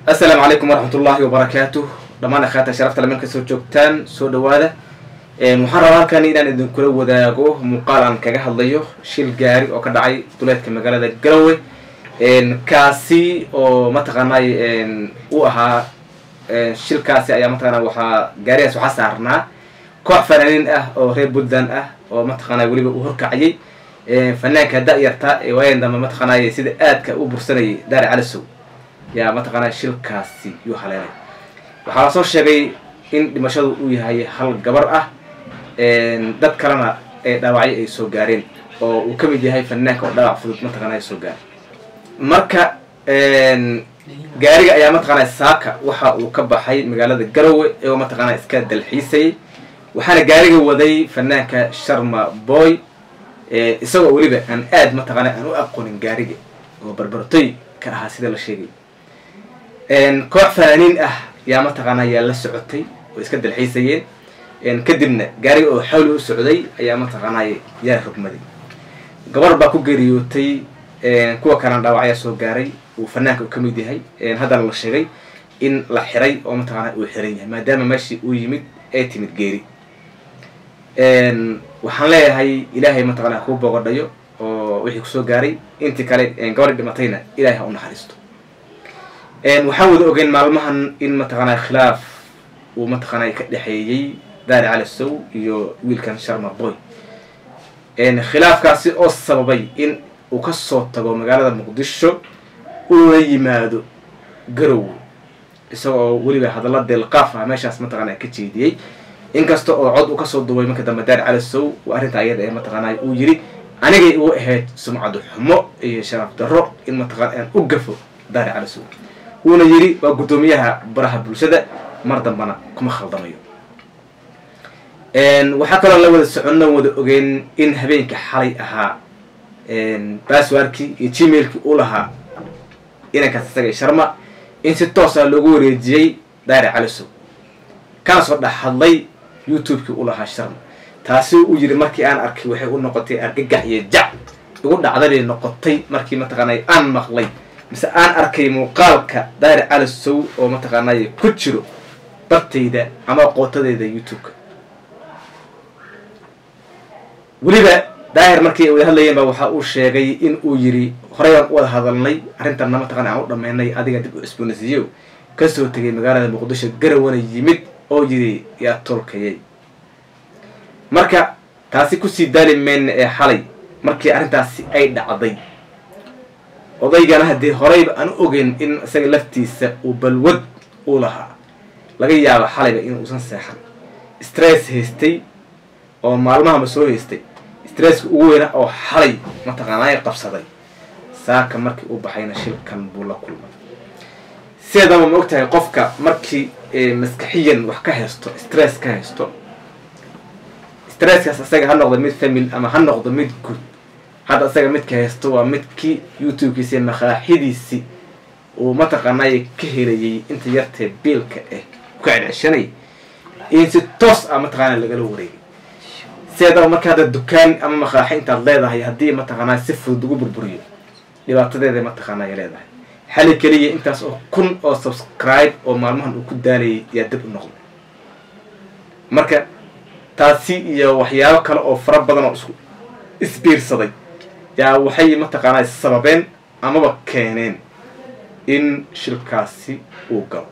assalaamu calaykum waraxmat ullaahi wabarakaatuh dhammaan akhaata sharafta le marka soo joogtaan soo dhawaada waxaan rabaa halkan inaan idinkula wadaago muuqaal aan kaga hadlayo shil gaari oo ka dhacay duleedka magaalada garowe kaasi oo mataqaanay u ahaa shilkaasi ayaa mataqaana waxaa gaarigaas waxaa saarnaa koox fanaaniin ah oo reer puntland ah oo mataqaanay weliba uu horkacayay fanaanka da-yarta ee waayan dambe mataqaanay sida aadka u bursanayay daari calisow yaa mataqaanaa shilkaasi yuu haleelay waxaa lasoo sheegay in dhimashadu uu yahay hal gabar ah dad kalena ee dhaawacyo ay soo gaareen oo uu ka mid yahay fanaanka oo dhaawac fudud mataqana soo gaaray marka gaariga ayaa mataqaana saaka waxa uu ka baxay magaalada garowe iyagoo mataqaana iska dalxiisayay waxaana gaariga waday fanaanka sharma boy isagoo weliba aan aad mataqaana aan u aqoonin gaariga oo barbartoy ka ahaa sida la sheegay koox fanaaniin ah yaa mataqaana yaa la socotay oo iska dalxiisayeen kadibna gaariga oo xawli u socday ayaa mataqaanay yaa rogmaday gabar baa ku geeriyootay kuwa kalena dhaawacyaa soo gaaray uu fanaanka ka mid yahay haddana la sheegay in la xiray oo mataqaana uu xiran yahay maadaama meeshii uu yimid ay timid geeri waxaan leeyahay ilaahay mataqana kuu bogodhayo oo wixii kusoo gaaray intii kale gabadhi dhimatayna ilahay ha u naxariisto waxaan wada ogeyn maalmahan in mataqaanaa khilaaf uu mataqaana ka dhexeeyey daari calisow iyo wiilkan sharma boy khilaafkaasi oo sababay in uu kasoo tago magaalada muqdisho uuna yimaado garowe isagoo weliba hadalla deelqaaf ah meeshaas mataqaana ka jeediyey inkasta oo cod uu kasoo duubay marka dambe daari calisow uu arrinta ayada ee mataqaana uu yiri anigay igu ahayd sumcadu xumo iyo sharaf darro in mataqana aan u gafo daari calisow wuuna yidhi waa guddoomiyaha baraha bulshada mar dambana kuma khaldamayo waxaa kaloo la wada soconno wada ogeyn in habeenkii xalay ahaa baswarkii iyo gmailkii u lahaa inankaas isaga sharma in si toosa loogu wareejiyey daari calisow kana soo dhex hadlay youtube-kii u lahaa sharma taasi u yidhi markii aan arkay waxay u noqotay argagax iyo jac igu dhacdabay noqotay markii mataqaanay aan maqlay mise aan arkay muuqaalka daari calisow oo mataqaanay ku jiro bartayda ama qootadeyda youtube-ka weliba daahir markii ay wada hadlayeen ba waxa uu sheegay in uu yidhi horey aan u wada hadalnay arrintanna mataqana aan u dhammaynay adiga dib u cusboonaysiiyo kasoo tegay magaalada muqdisho garawana yimid oo yidhi yaa tolkayay marka taasi kusii daali mayna ee xalay markii arrintaasi ay dhacday odaygana haddii horeyba aan u ogeyn in isaga laftiisa uu balwad u lahaa laga yaabo xalayba in uusan seexan stress haystay oo maalmahaba soo haystay stresska ugu weyna oo xalay mataqaanay qabsaday saaka markii uu baxayna shilkan buu la kulmay sideedaba ma ogtahay qofka markii maskaxiyan wax ka haysto stress ka haysto stresskaas isaga ha noqdo mid family ama ha noqdo mid guud hadda isaga midka haysto waa midkii youtube-kiisi makaaxidiisi uu mataqaanay ka helayay inta yartee biilka ah ka celceshanay in si toos ah mataqaana lagala wareegay sideedaba marka hadda dukaan ama makaaxi intaad leedahay haddii mataqaanaa si fudud ugu burburiyo dhibaatadeeda mataqaana ay leedahay xali keliya intaas oo kun oo subscribe oo maalmahan uu ku daalayay yaa dib u noqday marka taasi iyo waxyaabo kale oo fara badan oo isku isbiirsaday yaa waxay mataqaanaa sababeen amaba keeneen in shilkaasi uu galo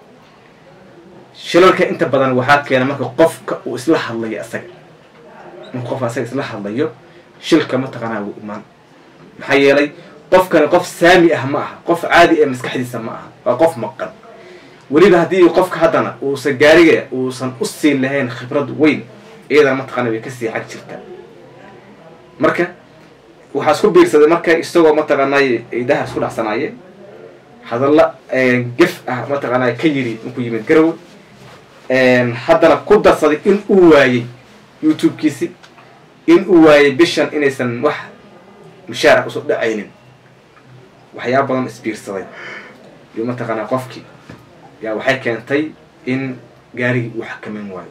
shilalka inta badan waxaa keena marka qofka uu isla hadlayo isaga marka qof asaga isla hadlayo shilka mataqaanaa wuu imaan maxaa yeelay qofkani qof saami ah ma aha qof caadi ee maskaxdiisa ma aha waa qof maqan weliba haddii qofka haddana uusan gaariga uusan u siin lahayn khibrad weyn iyadana mataqaana way kasii xag jirtaa marka waxaa isku biirsaday marka isagoo mataqaanay idaha isku dhacsanaayeen hadalla gef ah mataqaanaa ka yiri inkuu yimid garowe haddana ku darsaday in uu waayey youtube-kiisi in uu waayey bishan inaysan wax mushaarac usoo dhacaynin waxyaaba badan isbiirsaday iyo mataqaanaa qofkii yaa waxay keentay in gaarigii uu xakameyn waayo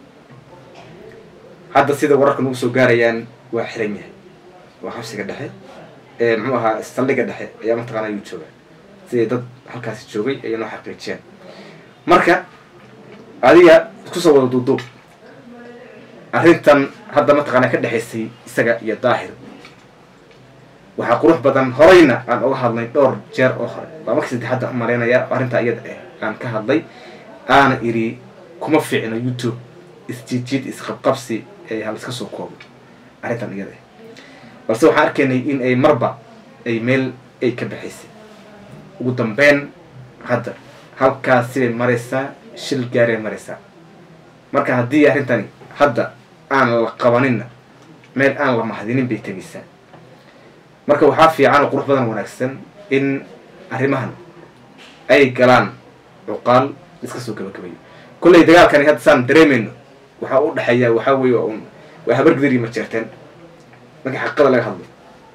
hadda sida wararka nagu soo gaarayaan waa xiran yahay waa xabsiga dhexe muxuu ahaa saldhiga dhexe ayaa mataqaana yuu joogaa siday dad halkaasi joogay ayay noo xaqiijiyeen marka adiga isku soo wada duuduub arrintan hadda mataqaanaa ka dhexaysay isaga iyo daahir waxaa qurux badan horeyna aan uga hadlay dhowr jeer oo hore waa markii saddexadda u malaynayaa oo arrintaa iyada ah aan ka hadlay aana idhi kuma fiicno youtube isjiidjiid isqabqabsi ee hal iska soo koobo arrintan iyada ah balse waxaan arkaynay in ay marba ay meel ay ka baxaysay ugu dambeyn hadda halkaas sibay maraysaa shil gaaray maraysaa marka haddii arrintani hadda aan la qabaninna meel aan la mahadinin bay tegaysaa marka waxaa fiican oo qurux badan wanaagsan in arrimahan ay galaan cuqaal iska soo gabagabayo kollay dagaalkani hadda saan dareemayno waxaa u dhexeeya waxaa weeye un waa habargidar iyo majeerteen marka xaqiiqada laga hadlo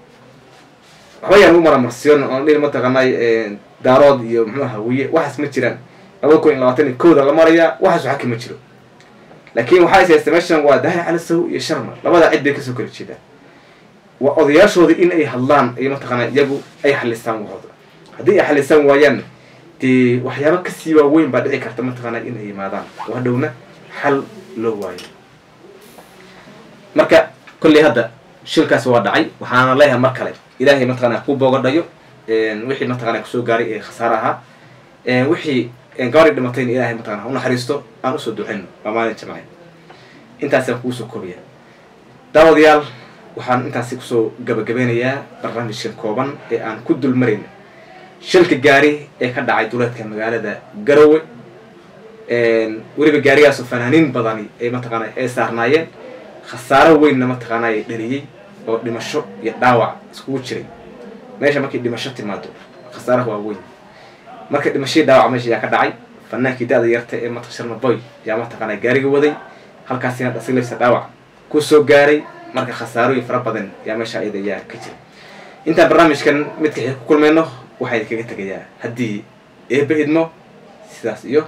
waxba yaan u maramarsiyon oon dhihi mataqaanay daarood iyo muxuu hawiye waxaas ma jiraan labada kun iyo labaatan iyo kowda la marayaa waxaas waxa kama jiro laakiin waxaa is haysta meeshan waa daahir calisow iyo sharma labadaa cid bay kasoo kala jeedaan waa odayaashooda in ay hadlaan ay mataqaanaa iyagu ay xalisaan waxooda haddii ay xalisaan waayaan dee waxyaaba kasii waaweyn baa dhici karta mataqaanaa in ay yimaadaan oo hadhowna xal loo waayo marka kolley hadda shilkaas waa dhacay waxaana leeyahay mar kale ilaahay mataqaanaa ku boogadhayo wixii mataqaanaa kusoo gaaray ee khasaare ahaa wixii gabadhii dhimatayna ilaahay mataqana ha u naxariisto aan usoo duceyno waa maalin jamce intaasaan kugu soo koobiyaa daawadayaal waxaan intaasi kusoo gabagabeynayaa barnaamijkan kooban ee aan ku dul marayna shilka gaari ee ka dhacay duleedka magaalada garowe weliba gaarigaasoo fanaaniin badani ay mataqaana ay saarnaayeen khasaaro weynna mataqaana ay dhaliyey oo dhimasho iyo dhaawac iskugu jiray meesha markay dhimasho timaado khasaaraha waa weyn marka dhimashadii dhaawac meesha ayaa ka dhacay fanaankii da-da yarta ee mata sharmaboy ayaa mataqaana gaariga waday halkaasina dhasileysa dhaawac ku soo gaaray marka khasaarooyin fara badan ayaa meesha iyada ayaa ka jira intaan barnaamijkan midka xii ku kulmayno waxaa idinkaga tegayaa haddii eeba idmo sidaas iyo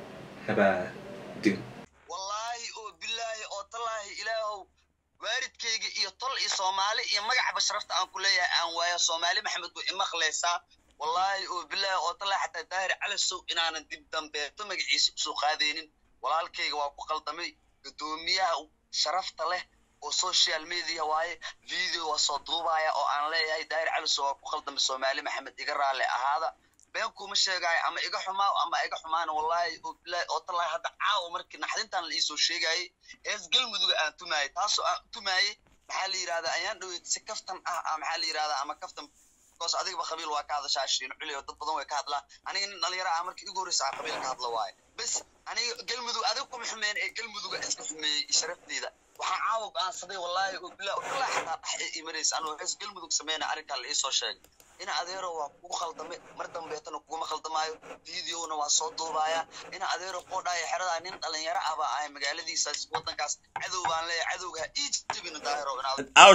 nabaadin wallaahi oo bilaahi oo tallaahi ilaahow waalidkayga iyo tol iyo soomaali iyo magacba sharafta aan ku leeyahay aan waayo soomaali maxamed way imaqlaysaa wallaahi oo bilaahi oo tallaahi xataa daahir calisow inaanan dib dambeeto magaciisa usoo qaadaynin walaalkayga waa ku qaldamay guddoomiyaha sharafta leh oo social media waaye video waa soo duubaya oo aan leeyahay daahir calisow waa ku qaldamay soomaali maxamed iga raalle ahaada been kuma sheegaayo ama iga xumaa ama iga xumaana wallaahi oo bilaahi oo tallaahi hadda caawa markii naxdintan la iisoo sheegayay ees galmuduga aan tumaayay taasoo aan tumaayay maxaa la yidhahdaa ayaan dhaweyd si kaftan ah maxaa la yidhahdaa ama kaftan because adigaba qabiil waa ka hadashaa shirin culi oo dad badan way ka hadlaan aniga nin dhalinyaro ah markii igu horreysa aan qabiil ka hadla waaye bes aniga galmudug adiga kuma xumeyn ee galmuduga iska xumeeyey sharafteeda waxaan caawa go-aansaday wallaahi oo bilaa ilaa xataa dhex ee imanaysa anuu hees galmudug sameyna arrinkaa la iisoo sheegay ina adeero waa kugu khaldamay mar dambeetana kuguma khaldamaayo videona waa soo duubaya ina adeero qoodhaaya xeradaa nin dhalinyaro ah baa ahay magaaladiisaas waddankaas cadow baan leeyahay cadowga ha ii jebina daahiro inaad